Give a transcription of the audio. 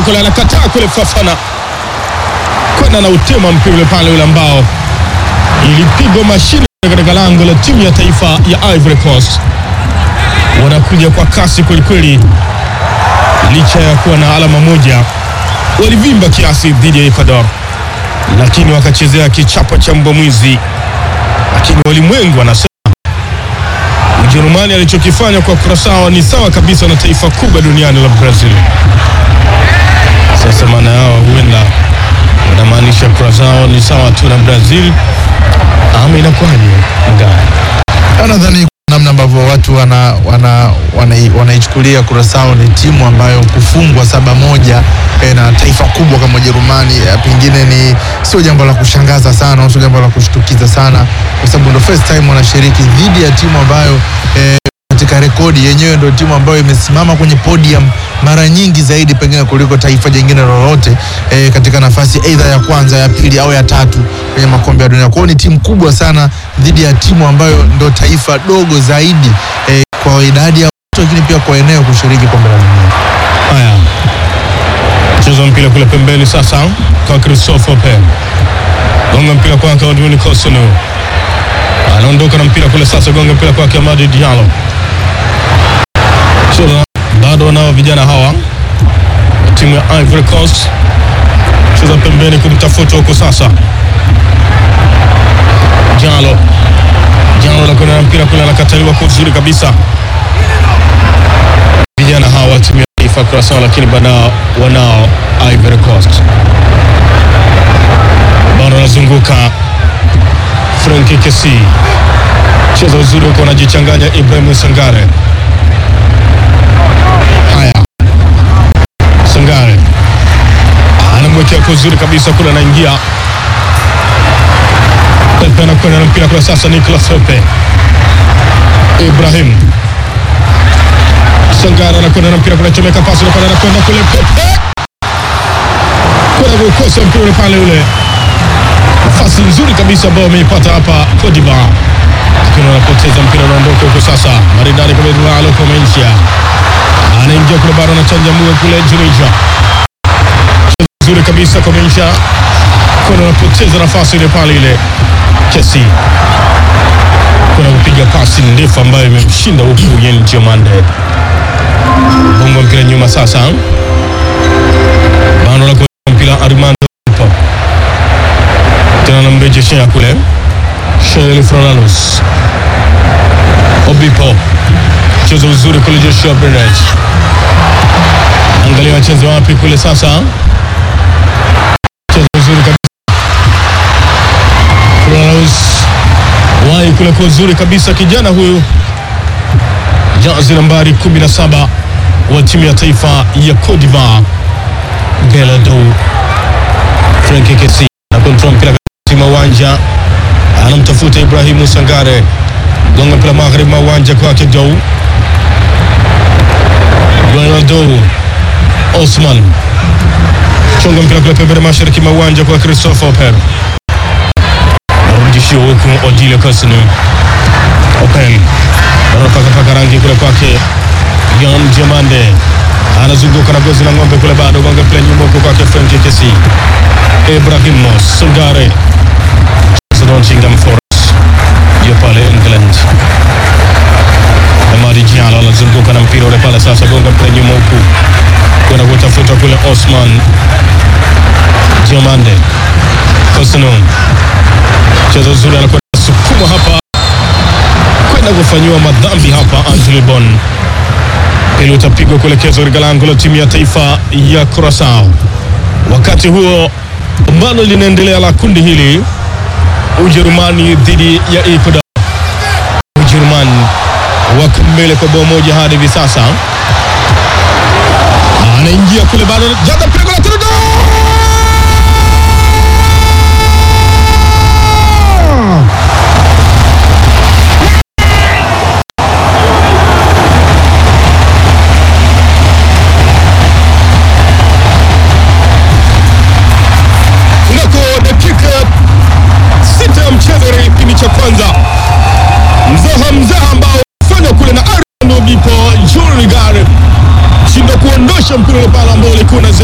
kule, anakataa kule, Fafana kwenda na utema mpira ule pale ule ambao ilipigwa mashine katika lango la timu ya taifa ya Ivory Coast. Wanakuja kwa kasi kwelikweli, licha ya kuwa na alama moja, walivimba kiasi dhidi ya Ecuador, lakini wakachezea kichapo cha mbwa mwizi. Lakini walimwengu wanasema Ujerumani alichokifanya kwa Curacao ni sawa kabisa na taifa kubwa duniani la Brazil. Sasa maana yao huenda wanamaanisha Curacao ni sawa tu na Brazil ama inakuwaje? Ngaa Nadhani namna ambavyo watu wana wana wanai- wanaichukulia Curacao ni timu ambayo kufungwa saba moja eh, na taifa kubwa kama Ujerumani eh, pengine ni sio jambo la kushangaza sana, au sio jambo la kushtukiza sana, kwa sababu ndo first time wanashiriki dhidi ya timu ambayo eh, katika rekodi yenyewe ndio timu ambayo imesimama kwenye podium mara nyingi zaidi pengine kuliko taifa jingine lolote eh, katika nafasi aidha ya kwanza ya pili au ya tatu kwenye makombe ya dunia. Kwa hiyo ni timu kubwa sana dhidi ya timu ambayo ndo taifa dogo zaidi eh, kwa idadi ya watu, lakini pia kwa eneo kushiriki kombe la dunia. haya, cheza mpira kule pembeni sasa kwa Christopher Pen, gonga mpira kwake Odwin Kosunu, anaondoka na mpira kule sasa, gonga mpira kwake Amadi Diallo. Cheza bado wanao vijana hawa timu ya Ivory Coast, cheza pembeni kumtafuta huko sasa Jalo Jalo anakwenda na mpira kule, anakataliwa kwa uzuri kabisa. Vijana hawa wa timu ya taifa Curacao, lakini bado wanao Ivory Coast, bado anazunguka Frank Kesi, cheza uzuri huko, anajichanganya Ibrahim Sangare. Haya, Sangare anamwekea kwa uzuri kabisa kule, anaingia Pepe anakwenda na mpira kule sasa, Nicolas Pepe Ibrahim Sangara anakwenda na mpira kule, chomeka pasi anakwenda anakwenda kule, Pepe kwenda kukosa mpira ule pale, ule nafasi nzuri kabisa ambayo ameipata hapa Cote d'Ivoire, lakini wanapoteza mpira, unaondoka huko sasa, maridadi kule Lalo Comencia anaingia kule, bado anachanja mua kule Tunisia, nzuri kabisa Comencia kuna anapoteza nafasi ile pale ile Kesi kuna kupiga pasi ndefu ambayo imemshinda huku Yen Diomande. Bongo mpira nyuma sasa, bado na mpira Armando Obipo. tena namrejeshea kule Shel Fronalos Obipo, mchezo uzuri kule Joshua Bernard, angalia wacheze wapi kule sasa, mchezo uzuri kabisa Fronalos wai kule kwa uzuri kabisa kijana huyu jazi nambari 17 wa timu ya taifa ya Cote d'Ivoire Gelado Frank Kesi na kontrol mpira katika uwanja, anamtafuta Ibrahimu Sangare, gonga mpira magharibi mwa uwanja kwake Dou Gelado Osman chonga mpira kule pembeni mashariki mwa uwanja kwa Christopher Oper narudishio huku Odile Kosunu Open anapakapaka rangi kule kwake Yon Diomande anazunguka na gozi la ng'ombe kule, bado gonga pila nyuma huko kwake Frank Kesi Ibrahimo Sungare Nottingham Forest ndio pale England. Amadi Diallo anazunguka na mpira ule pale sasa, gonga mpira nyuma huku kwenda kutafuta kule Osman Diomande Kosunu mchezo uzuri anakwenda sukuma hapa kwenda kufanyiwa madhambi hapa. Angelo Bon ili utapigwa kuelekezwa katika lango la timu ya taifa ya Curacao. Wakati huo pambano linaendelea la kundi hili, Ujerumani dhidi ya Ecuador. Ujerumani wako mbele kwa bao moja hadi hivi sasa. Anaingia kule bado jaga mpira kule tena kunako dakika sita ya mchezo katika kipindi cha kwanza, mzaha mzaha ambao fanya kule na Arnold Obipo Jurigare shindo kuondosha mpira ule pale ambao ulikuwa na